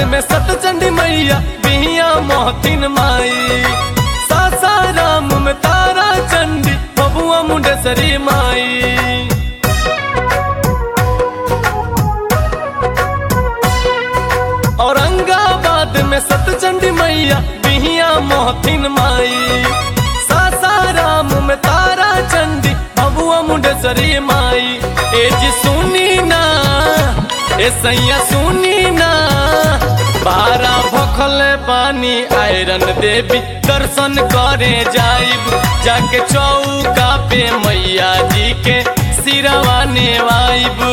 में सतचंडी मैया बिहिया मोहतिन माई सासाराम में तारा चंडी बबुआ मुंडेसरी माई औरंगाबाद में सतचंडी मैया बिहिया मोहतिन माई सासाराम में तारा चंडी बबुआ मुंडेसरी माई ए जी सुनी ना ए सैया सुनी ना बारा भखल पानी आयरन देवी दर्शन करे जाइब जाके चौका पे मैया जी के सिरवा नेवाइब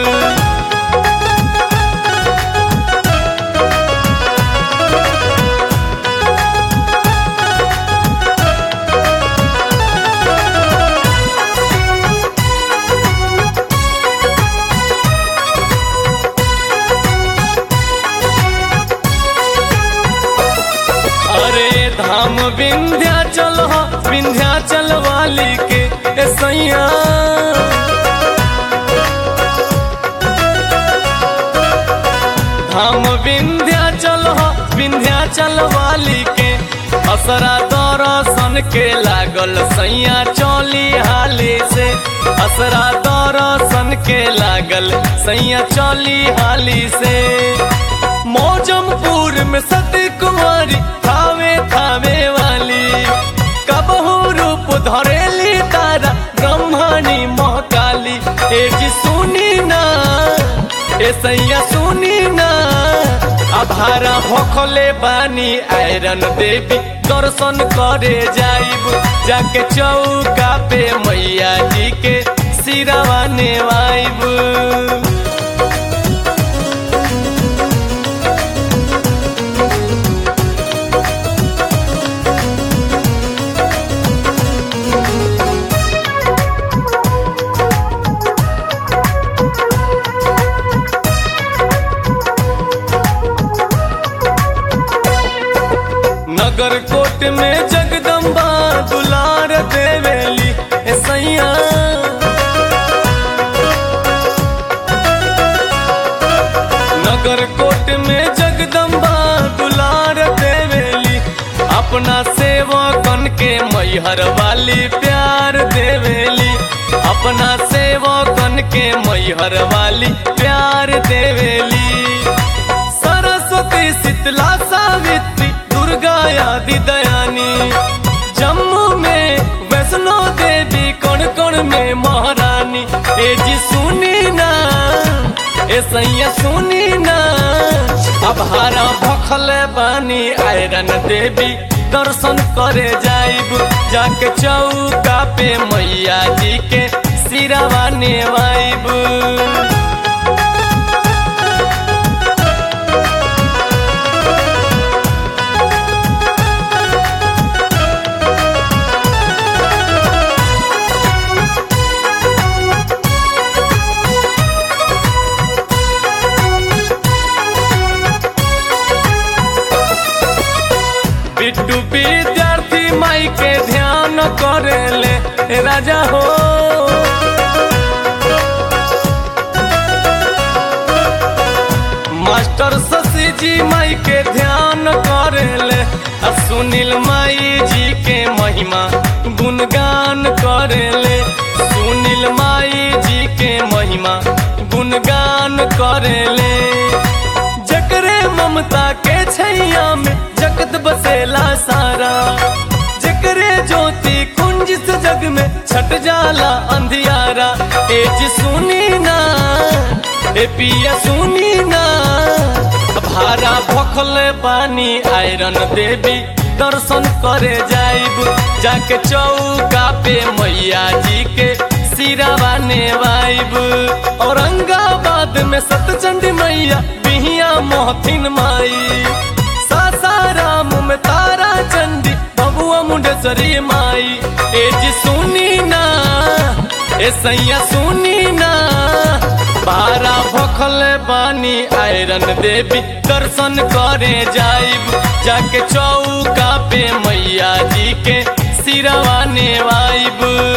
अरे धाम विंध्याचल हो विंध्याचल वाली के ए सैया धाम विंध्याचल हो विंध्याचल वाली के असरा दर्शन के लागल सैया चौली हाली से असरा दर्शन के लागल सैया चौली हाली से मौजमपुर में सती कुमारी थावे थावे वाली कबहू रूप धरेली तारा ब्रह्मणी महकाली ए जी सुनी ना ए सैया सुनी ना अभारा भोखले बानी आयरन देवी दर्शन करे जाइब जाके चौका पे मैया जी के सिरवा नेवाइब नगर कोट में जगदम्बा दुलार देवेली ए सैया नगर कोट में जगदम्बा दुलार देवेली अपना सेवकन के मैहर वाली प्यार देवेली अपना सेवकन के मैहर वाली प्यार देवेली सरस्वती शीतला सावित्री दुर्गा आदि दयानी जम्मू में वैष्णो देवी कौन कौन में महारानी ए जी सुनी ना ए सैया सुनी ना अब हारा भखल बानी आयरन देवी दर्शन करे जाइब जाके चौका पे मैया जी के सिरवा नेवाइब बिट्टू विद्यार्थी माई के ध्यान करेले ए राजा हो मास्टर शशि जी माई के ध्यान करेले आ सुनील माई जी के महिमा गुणगान करेले सुनील माई जी के महिमा गुणगान करेले जकरे ममता के छैया में जगत बसेला सारा जकरे ज्योति कुंज से जग में छट जाला अंधियारा ए जी सुनी ना ए पिया सुनी ना भारा भखल पानी आयरन देवी दर्शन करे जाइब जाके चौका पे मैया जी के सिरवा नेवाइब औरंगाबाद में सतचंडी मैया बिहिया मोहथिन माई सासाराम में तारा चंडी बबुआ मुंडेसरी माई ए जी सुनी ना ए सैया सुनी ना बारा भखल बानी आयरन देवी दर्शन करे जाइब जाके चौका पे मैया जी के सिरवा नेवाइब